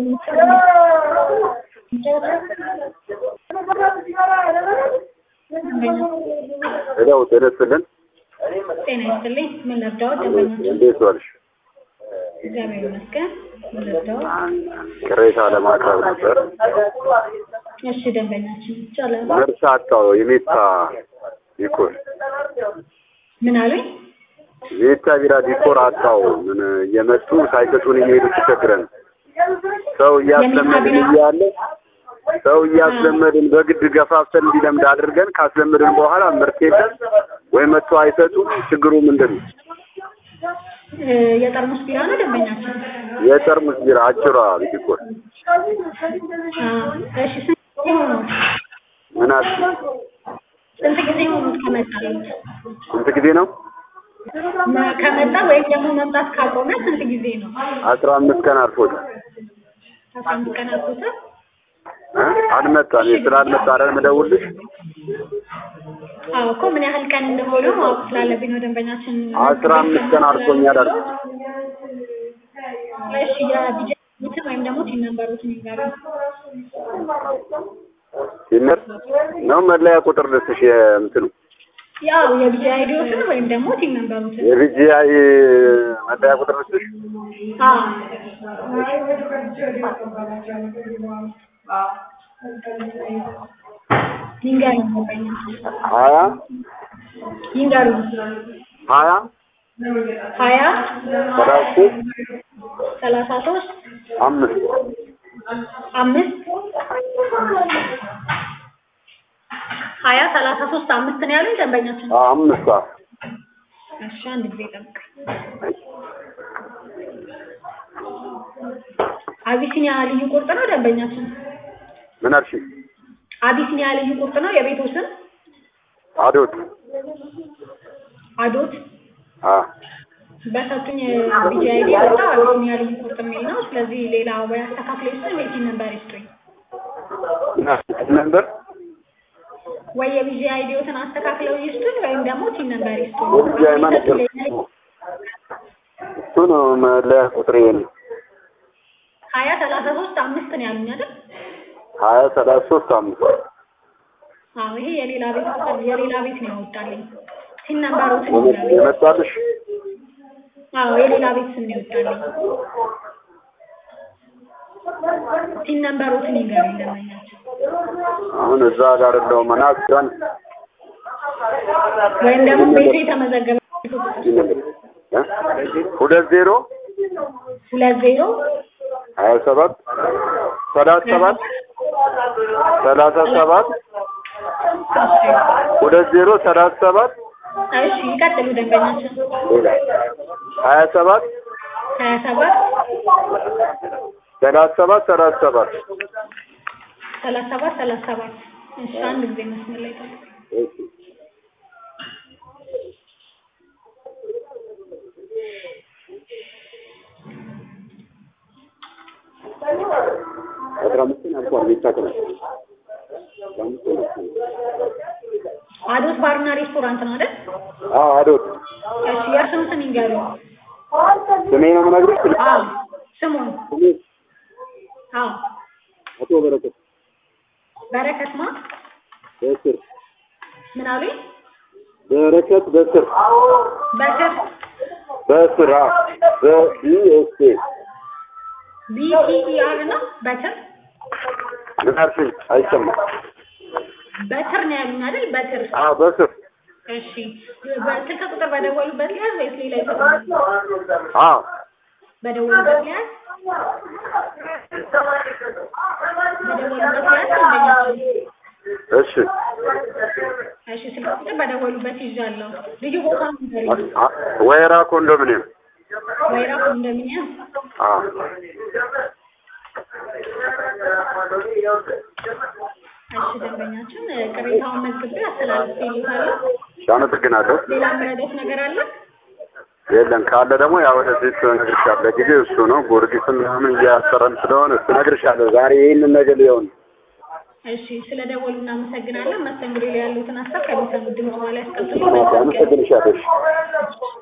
ሄሎ ጤና ይስጥልን። ጤና ይስጥልኝ። ምን ልርዳዎት? ደንበኞች እንዴት ዋልሽ? እግዚአብሔር ይመስገን። ምን ልርዳዎት? ቅሬታ ለማቅረብ ነበር። እሺ ደንበኛችን ይቻላል። መርሳ አጣው የሜታ ዲኮር ምን አሉኝ? የሜታ ቢራ ዲኮር አጣው። ምን እየመጡ ሳይሰጡን የሚሄዱ ተቸግረን ሰው እያስለመድን እያለ ሰው እያስለመድን በግድ ገፋፍተን እንዲለምድ አድርገን ካስለመድን በኋላ ምርት የለም ወይ መጥቶ አይሰጡም። ችግሩ ምንድን ነው? እ የጠርሙስ ቢራ ነው ደንበኛችን? የጠርሙስ ቢራ አጭሯ ዲኮር አ እሺ ስንት ጊዜ ሆኖት? ምን አለ ስንት ጊዜ ሆኖት ከመጣለት? ስንት ጊዜ ነው? መ- ከመጣ ወይም ደግሞ መምጣት ካቆመ ስንት ጊዜ ነው? አስራ አምስት ቀን አልፎታል። አስራ አምስት ቀን አልፎታል። እ? አልመጣም። ስላልመጣ አይደል የምደውልልሽ። አዎ እኮ ምን ያህል ቀን እንደሆነ ማወቅ ስላለብኝ ነው ደንበኛችን። አስራ አምስት ቀን አልፎኛል አልኩ። እሺ የቢጀትን ወይም ደግሞ ቲን ነምበሮትን ይንገሩኝ። ሲነር ነው መለያ ቁጥር ልስሽ የእንትኑ ያው የቢጂ አይዲዎትን ወይም ደግሞ ቲን ነምበሮትን። የቪጂአይ መለያ ቁጥር ልስሽ አዎ ይንገሩኝ ደንበኛችን ሀያ ይንገሩኝ። ሀያ ሀያ ሰላሳ ሶስት ሰላሳ ሶስት አምስት አምስት ሀያ ሰላሳ ሶስት አምስት ነው ያሉኝ ደንበኛችን። አዎ፣ አምስት ሰዓት እሺ አንድ ጊዜ ጠብቅ። አቢሲኒያ ልዩ ቁርጥ ነው ደንበኛችን። ምን አልሽ? አቢሲኒያ ልዩ ቁርጥ ነው የቤቱ ስም አዶት አዶት። አ በሰጡኝ ቢጂ አይዲ የወጣው አቢሲኒያ ልዩ ቁርጥ የሚል ነው። ስለዚህ ሌላ ወይ አስተካክሎ ይስጡኝ ወይ ቲን ነምበር ይስጡኝ ምን አልሽ? ነበር ወይ የቢጂ አይዲዎትን አስተካክለው ይስጡኝ ወይም ደግሞ ቲን ነምበር ይስጡኝ። የቪጂአይ ማለት እሱ ነው መለያ ቁጥር ነው ሀያ ሰላሳ ሶስት አምስት ነው ያሉኝ አይደል? ሀያ ሰላሳ ሶስት አምስት አዎ ይሄ የሌላ ቤት ቁጥር የሌላ ቤት ነው ያወጣልኝ። ቲን ነምበሮትን የመ- ይላሉ። የመጣልሽ አዎ የሌላ ቤት ስም ነው ይወጣልኝ። ቲን ነምበሮትን ይንገሩኝ ደንበኛችን። አሁን እዛ ጋር እንደው መናፍቃን ወይም ደግሞ ቤቱ የተመዘገበ ሁለት ዜሮ ሁለት ዜሮ ሀያ ሰባት ሰላሳ ሰባት ሰላሳ ሰባት ሁለት ዜሮ ሰላሳ ሰባት እሺ ይቀጥሉ ደንበኛችን። ሀያ ሰባት ሀያ ሰባት ሰላሳ ሰባት ሰላሳ ሰባት ሰላሳ ሰባት ሰላሳ ሰባት እሺ አንድ ጊዜ መስመር ላይ ጠብቁ። አስራ አምስትን አልፏል የሚታቀናል አዶት ባርና ሬስቶራንት ነው አይደል? አዎ አዶት እሺ የእርስዎን ስም ይንገሩኝ። ስሜ ነው የምነግርሽ ስልክ አዎ ስሙን። ስሜ አዎ አቶ በረከት በረከት ማ በስር ምን አሉኝ? በረከት በስር በስር በስር አዎ በኢኤስኤ ቢቲኢአር ነው በትር ምን አልሽኝ አይሰማም በትር ነው ያሉኝ አይደል? በትር አዎ በስር እሺ በስልክ ቁጥር በደወሉበት ሊያዝ ወይስ ሌላ ይሰጡኛል? አዎ በደወሉበት ሊያዝ በደወሉበት ሊያዝ ደንበኛችን እሺ እሺ ስልክ ቁጥር በደወሉበት ይዣለሁ። ልዩ ቦታ ንገሪኝ። አ- ወይራ ኮንዶሚኒየም ወይራ ኮንዶሚኒየም አዎ እሺ ደንበኛችን ቅሬታውን መዝግቤ አስተላልፌልዎታለሁ። እሺ አመሰግናለሁ ሌላ የምረዳዎት ነገር አለ? የለም ካለ ደግሞ ያው ወደዚህ እነግርሻለሁ ለጊዜው እሱ ነው ጊዮርጊስም ምናምን እያሰረን ስለሆነ እሱ እነግርሻለሁ ዛሬ ይህንን ነገር ሊሆን እሺ ስለ ደወሉ እናመሰግናለን። መስተንግዶ ላይ ያሉትን ሀሳብ ከሚሰሙት ድምጽ በኋላ ያስቀምጡልኝ። መልካም ቀን። አመሰግንሻለሁ እሺ